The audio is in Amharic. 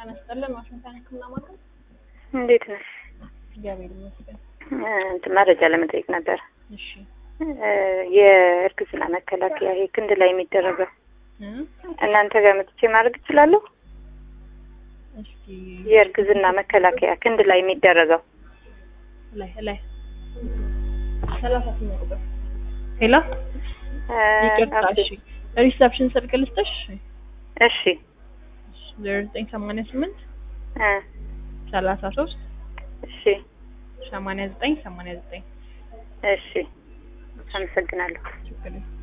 ጤና ይስጥልን። ዋሽንግተን ሕክምና ማዕከል። እንዴት ነሽ? እግዚአብሔር ይመስገን። እንትን መረጃ ለመጠየቅ ነበር። እሺ እ የእርግዝና መከላከያ ይሄ ክንድ ላይ የሚደረገው እ እናንተ ጋር መጥቼ ማድረግ እችላለሁ? እስኪ የእርግዝና መከላከያ ክንድ ላይ የሚደረገው ላይ ላይ ሰላሳ ስምንት ቁጥር ሄሎ፣ እ ይቅርታ። ኦኬ። እሺ ሪሰፕሽን ስልክ ልስጥሽ? እሺ ዜሮ ዘጠኝ ሰማንያ ስምንት እ ሰላሳ ሶስት እሺ ሰማንያ ዘጠኝ ሰማንያ ዘጠኝ እሺ አመሰግናለሁ። ችግር የለም።